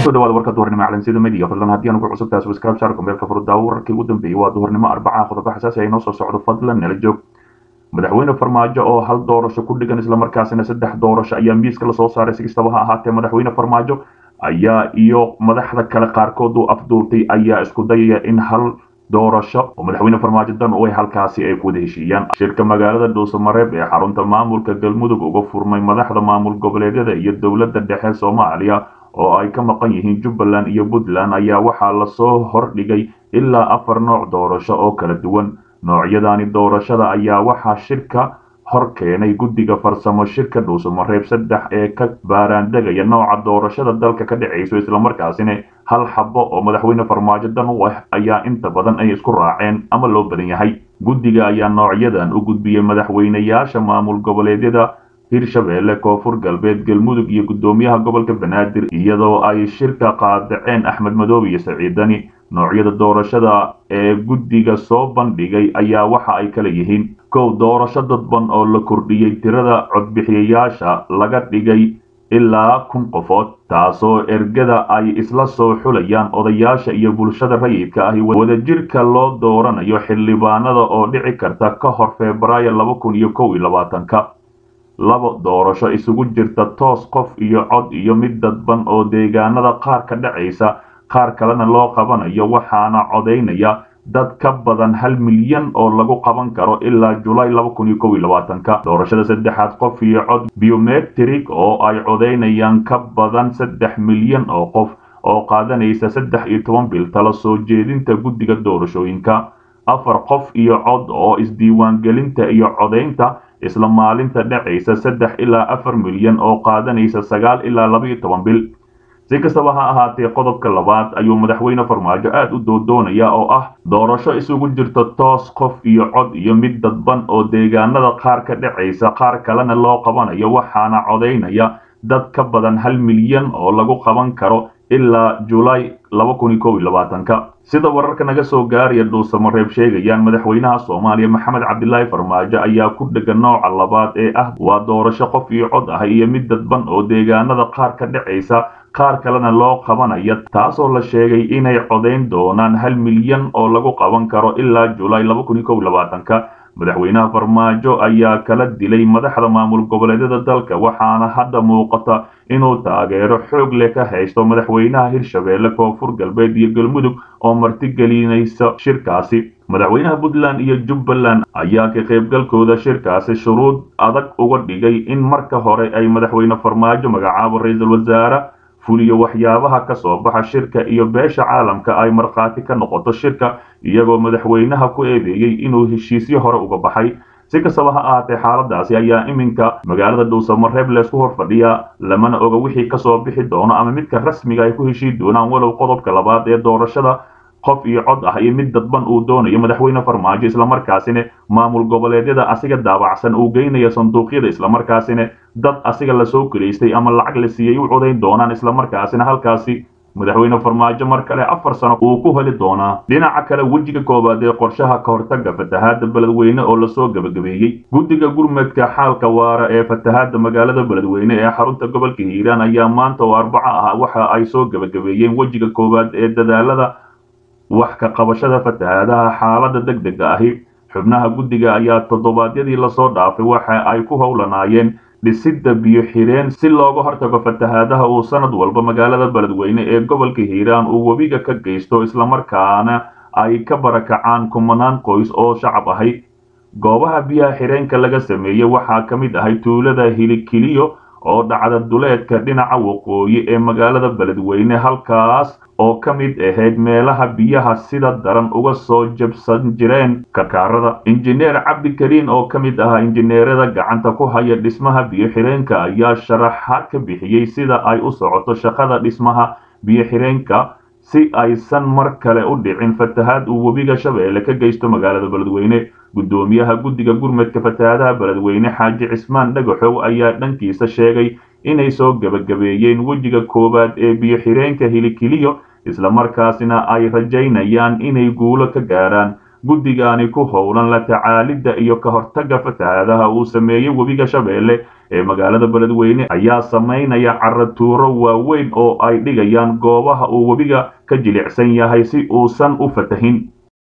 kusoo dhawaada warka duhurnimo calansida media fadlan haddii aan ku cusub tahay subscribe saar kumbeelka furudaawo wararkii ugu dambeeyey waa duhurnimo arbaca qodobo xasaasi ay noo soo socdo fadlan nala joog madaxweyne farmaajo oo hal doorasho ku dhigan islamarkaasina saddex doorasho ayaa miiska lasoo saaray si kastaba ha ahaatee madaxweyne farmaajo ayaa iyo madaxda kale qaarkood uu afduurtay ayaa isku dayaya in hal doorasho oo madaxweyne farmaajo dan u ay halkaasi ay ku wada heshiiyaan shirka magaalada dhuusamareeb ee xarunta maamulka galmudug uga furmay madaxda maamul goboleedyada iyo dowladda dhexe soomaaliya oo ay ka maqan yihiin jubbaland iyo puntland ayaa waxaa lasoo hordhigay ilaa afar nooc doorasho oo kala duwan noocyadani doorashada ayaa waxaa shirka hor keenay guddiga farsamo shirka dhuusamareeb saddex ee ka baaraandegaya nooca doorashada dalka ka dhacayso islamarkaasina hal xabo oo madaxweyne farmaajo dan u ah ayaa inta badan ay isku raaceen ama loo badan yahay guddiga ayaa noocyadan u gudbiyey madaxweynayaasha maamul goboleedyada hirshabeelle koonfur galbeed galmudug iyo guddoomiyaha gobolka banaadir iyadoo ay shirka qaadaceen axmed madoobe iyo saciidani noocyada doorashada ee guddiga soo bandhigay ayaa waxa ay kala yihiin kow doorasho dadban oo la kordhiyey tirada codbixiyayaasha laga dhigay ilaa kun qofood taasoo ergada ay isla soo xulayaan odayaasha iyo bulshada rayidka ahi wadajirka loo dooranayo xildhibaanada oo dhici karta ka hor febraayo laba kun iyo kow iyo labaatanka labo doorasho isugu jirta toos qof iyo cod iyo mid dadban oo deegaanada qaar ka dhacaysa qaar kalena loo qabanayo waxaana codaynaya dad ka badan hal milyan oo lagu qaban karo ilaa julaay laba kun iyo kow iyo labaatanka doorashada saddexaad qof iyo cod biometrik oo ay codaynayaan ka badan saddex milyan oo qof oo qaadanaysa saddex iyo toban bil tala soo jeedinta guddiga doorashooyinka afar qof iyo cod oo isdiiwaangelinta iyo codaynta isla maalinta dhacaysa saddex ilaa afar milyan oo qaadanaysa sagaal ilaa laba iyo toban bil si kastaba ha ahaatee qodobka labaad ayuu madaxweyne farmaajo aad u doodoonaya oo ah doorasho isugu jirta toos qof iyo cod iyo mid dadban oo deegaanada qaar ka dhacaysa qaar kalena loo qabanayo waxaana codaynaya dad ka badan hal milyan oo lagu qaban karo ilaa julaay laba kun iyo kow iyo labaatanka sida wararka naga soo gaaraya dhuusamareeb sheegayaan madaxweynaha soomaaliya maxamed cabdilaahi farmaajo ayaa ku dhegan nooca labaad ee ah waa doorasho qof iyo cod ah iyo mid dadban oo deegaanada qaar ka dhacaysa qaar kalena loo qabanaya taasoo la sheegay inay codayn doonaan hal milyan oo lagu qaban karo ilaa julaay laba kun iyo kow iyo labaatanka madaxweynaha farmaajo ayaa kala dilay madaxda maamul goboleedyada dalka waxaana hadda muuqata inuu taageero xoog leh ka haysto madaxweynaha hirshabeelle koonfur galbeed iyo galmudug oo martigelinaysa shirkaasi madaxweynaha puntland iyo jubbaland ayaa ka qaybgalkooda shirkaasi shuruud adag uga dhigay in marka hore ay madaxweyne farmaajo magacaabo ra-iisul wasaare fuliyo waxyaabaha ka soo baxa shirka iyo beesha caalamka ay markhaati ka noqoto shirka iyagoo madaxweynaha ku eedeeyey inuu heshiisyo hore uga baxay si kastaba ha ahaatee xaaladaasi ayaa iminka magaalada dhuusamareeb leesku hor fadhiya lamana oga wixii kasoo bixi doono ama midka rasmiga ay ku heshii doonaan walow qodobka labaad ee doorashada qof iyo cod ah iyo mid dadban uu doonayo madaxweyne farmaajo islamarkaasina maamul goboleedyada asiga daabacsan uu geynayo sanduuqyada islamarkaasina dad asiga lasoo kelaystay ama lacag la siiyey u codayn doonaan islamarkaasina halkaasi madaxweyne farmaajo mar kale afar sano uu ku heli doonaa dhinaca kale wejiga koowaad ee qorshaha ka hortaga fatahaada beledweyne oo lasoo gebagabeeyey guddiga gurmadka xaalka waara ee fatahaada magaalada beledweyne ee xarunta gobolka hiiraan ayaa maanta oo arbaco ah waxa ay soo gebagabeeyeen wejiga koowaad ee dadaalada wax ka qabashada fatahaadaha xaalada deg dega ahi xubnaha guddiga ayaa toddobaadyadii lasoo dhaafay waxa ay ku howlanaayeen dhisidda biyo xireen si looga hortago fatahaadaha uu sanad walba magaalada beledweyne ee gobolka hiiraan uu webiga ka geysto islamarkaana ay ka barakacaan kumanaan qoys oo shacab ahay goobaha biyaha xireenka laga sameeyey waxaa ka mid ahay tuulada hilikiliyo oo dhacda duleedka dhinaca waqooyi ee magaalada beledweyne halkaas oo ka mid ahayd meelaha biyaha sida daran uga soo jabsan jireen karkaarada injineer cabdikariin oo ka mid ahaa injineerada gacanta ku haya dhismaha biyo xireenka ayaa sharaxaad ka bixiyey sida ay u socoto shaqada dhismaha biyo xireenka si aysan mar kale u dhicin fatahaad uu webiga shabeelle ka geysto magaalada beledweyne guddoomiyaha guddiga gurmadka fatahaadaha beledweyne xaaji cismaan dhagaxow ayaa dhankiisa sheegay inay soo gebagabeeyeen wejiga koowaad ee biyo xireenka hilikiliyo islamarkaasina ay rajaynayaan inay guulo ka gaaraan guddigani ku howlan la tacaalidda iyo ka hortagga fatahaadaha uu sameeyey webiga shabeelle ee magaalada beledweyne ayaa samaynaya caratuuro waaweyn oo ay dhigayaan goobaha uu webiga ka jilicsan yahay si uusan u fatahin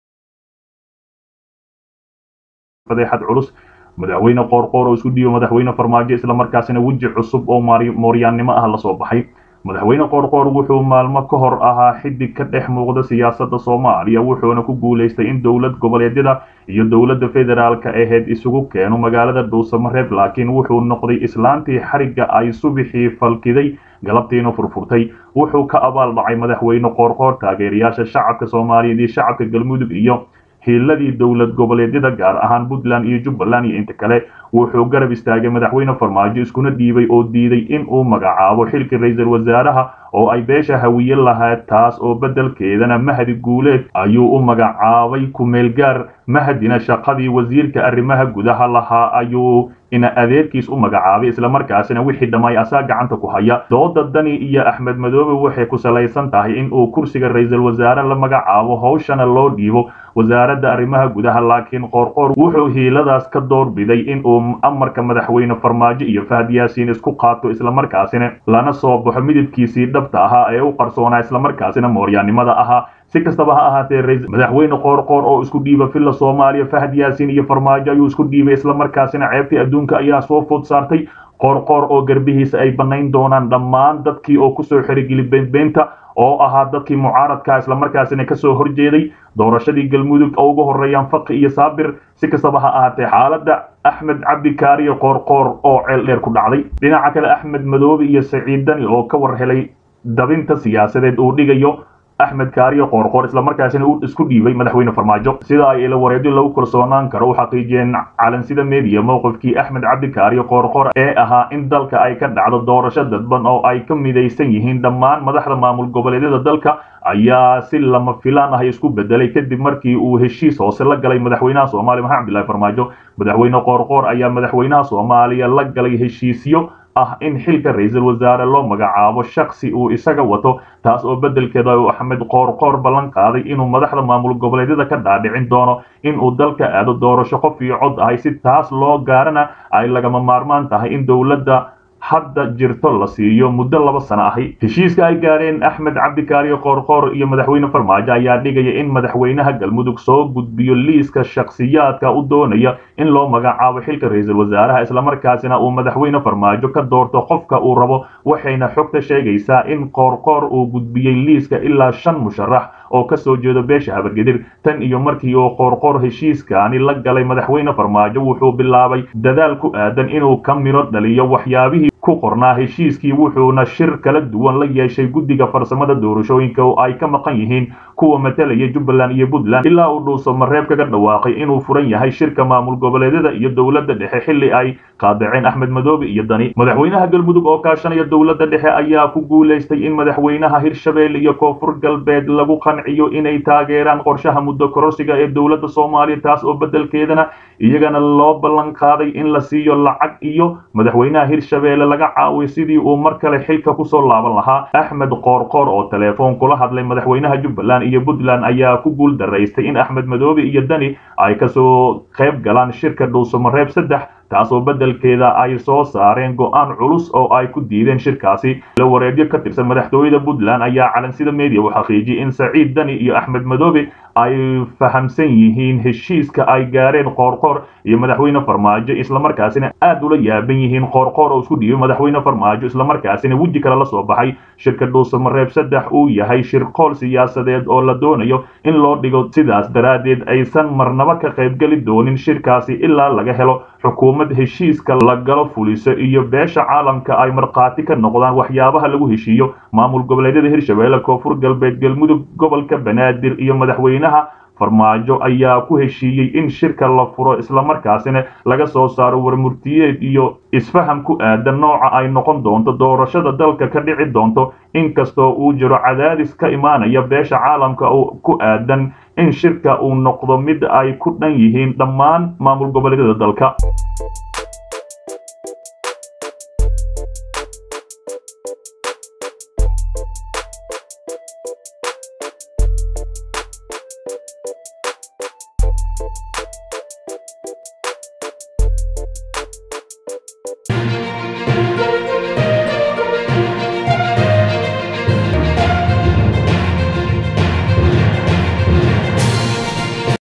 fadeexad culus madaxweyne qoorqoor oo isku dhiibo madaxweyne farmaajo islamarkaasina weji cusub oo mooryaannimo ah lasoo baxay madaxweyne qoorqoor wuxuu maalmo ka hor ahaa xidig ka dhex muuqda siyaasadda soomaaliya wuxuuna ku guulaystay in dowlad goboleedyada iyo dowladda federaalka aheyd isugu keeno magaalada dhuusamareeb laakiin wuxuu noqday islaantii xarigga ay subixii falkiday galabtiina furfurtay wuxuu ka abaal dhacay madaxweyne qoorqoor taageerayaasha shacabka soomaaliyeed iyo shacabka galmudug iyo hiiladii dowlad goboleedyada gaar ahaan puntland iyo jubbaland iyo inta kale wuxuu garab istaagay madaxweyne farmaajo iskuna dhiibay oo diiday in uu magacaabo xilka ra-iisul wasaaraha oo ay beesha hawiye lahayd taas oo beddelkeedana mahadi guuleed ayuu u magacaabay ku-meelgaar mahadina shaqadii wasiirka arrimaha gudaha lahaa ayuu ina adeerkiis u magacaabay islamarkaasina wixii dhammaay asaa gacanta ku haya dooda dani iyo axmed madoobe waxay ku salaysan tahay in uu kursiga ra-iisul wasaare la magacaabo howshana loo dhiibo wasaaradda arrimaha gudaha laakiin qoorqoor wuxuu hiiladaas ka doorbiday in uu amarka madaxweyne farmaajo iyo fahad yaasiin isku qaato islamarkaasina lana soo baxo midabkiisii dhabta ahaa ee u qarsoonaa islamarkaasina mooryaannimada ahaa si kastaba ha ahaatee madaxweyne qoorqoor oo isku dhiiba villa soomaaliya fahad yaasiin iyo farmaajo ayuu isku dhiibay islamarkaasina ceebtii adduunka ayaa soo food saartay qoorqoor oo garbihiisa ay bannayn doonaan dhammaan dadkii oo kusoo xerigeli beenbeenta oo ahaa dadkii mucaaradka islamarkaasina kasoo horjeeday doorashadii galmudug oo ugu horeeyaan faqi iyo saabir si kastaba ha ahaatee xaaladda axmed cabdi kaariyo qoorqoor oo ceel dheer ku dhacday dhinaca kale axmed madoobe iyo saciid dani oo ka war helay dabinta siyaasadeed uu dhigayo axmed kaariyo qoorqoor islamarkaasina uu isku dhiibay madaxweyne farmaajo sida ay ila wareedyo lagu kalsoonaan karo u xaqiijiyeen calansida media mowqifkii axmed cabdi kaariyo qoorqoor ee ahaa in dalka ay ka dhacdo doorasho dadban oo ay ka midaysan yihiin dhammaan madaxda maamul goboleedyada dalka ayaa si lama filaan ah isku bedelay kadib markii uu heshiis hoose la galay madaxweynaha soomaaliya maxamed cabdillahi farmaajo madaxweyne qoorqoor ayaa madaxweynaha soomaaliya la galay heshiisyo ah in xilka ra-iisul wasaare loo magacaabo shaksi uu isaga wato taas oo beddelkeeda uu axmed qoorqoor ballan qaaday inuu madaxda maamul goboleedyada ka dhaadhicin doono inuu dalka aado doorasho qof iyo cod ahay si taas loo gaarana ay lagama maarmaan tahay in dowladda hadda jirto la siiyo muddo laba sano ahi heshiiska ay gaadheen axmed cabdikaariyo qoorqoor iyo madaxweyne farmaajo ayaa dhigaya in madaxweynaha galmudug soo gudbiyo liiska shakhsiyaadka u doonaya in loo magacaabo xilka ra-iisul wasaaraha islamarkaasina uu madaxweyne farmaajo ka doorto qofka uu rabo waxayna xogta sheegaysaa in qoorqoor uu gudbiyey liiska ilaa shan musharax oo ka soo jeedo beesha habargedir tan iyo markii uu qoorqoor heshiiskaani la galay madaxweyne farmaajo wuxuu bilaabay dadaal ku aadan inuu ka miro dhaliyo waxyaabihii ku qornaa heshiiskii wuxuuna shir kala duwan la yeeshay guddiga farsamada doorashooyinka oo ay ka maqan yihiin kuwa matalaya jubbaland iyo puntland ilaa uu dhuuso mareeb kaga dhawaaqay inuu furan yahay shirka maamul goboleedyada iyo dowladda dhexe xilli ay qaadaceen axmed madoobe iyo dani madaxweynaha galmudug oo kaashanaya dowladda dhexe ayaa ku guulaystay in madaxweynaha hirshabelle iyo koonfur galbeed lagu qanciyo inay taageeraan qorshaha muddo kororsiga ee dowladda soomaaliya taas oo beddelkeedana iyagana loo ballan qaaday in la siiyo lacag iyo madaxweynaha hirshabelle laga caawiyo sidii uu mar kale xilka kusoo laaban lahaa axmed qoorqoor oo telefoon kula hadlay madaxweynaha jubbaland iyo puntland ayaa ku guul daraystay in axmed madoobe iyo dani ay kasoo qayb galaan shirka dhuusamareeb saddex taasoo beddelkeeda ay soo saareen go-aan culus oo ay ku diideen shirkaasi la wareedyo ka tirsan madaxtooyada puntland ayaa calansida media u xaqiijiyey in saciid dani iyo axmed madoobe ay fahamsan yihiin heshiiska ay gaareen qoorqoor iyo madaxweyne farmaajo islamarkaasina aad ula yaaban yihiin qoorqoor oo isku dhiibay madaxweyne farmaajo islamarkaasina weji kale la soo baxay shirka dhuusamareeb saddex uu yahay shirqool siyaasadeed oo la doonayo in loo dhigo sidaas daraaddeed aysan marnaba ka qaybgeli doonin shirkaasi ilaa laga helo xukuumad heshiiska la galo fuliso iyo beesha caalamka ay markhaati ka noqdaan waxyaabaha lagu heshiiyo maamul goboleedyada hirshabelle koonfur galbeed galmudug gobolka banaadir iyo madaxweynaha farmaajo ayaa ku heshiiyey in shirka la furo islamarkaasina laga soo saaro warmurtiyeed iyo isfaham ku aadan nooca ay noqon doonto doorashada dalka ka dhici doonto inkastoo uu jiro cadaadis ka imaanaya beesha caalamka ku aadan in shirka uu noqdo mid ay ku dhan yihiin dhammaan maamul goboleedyada dalka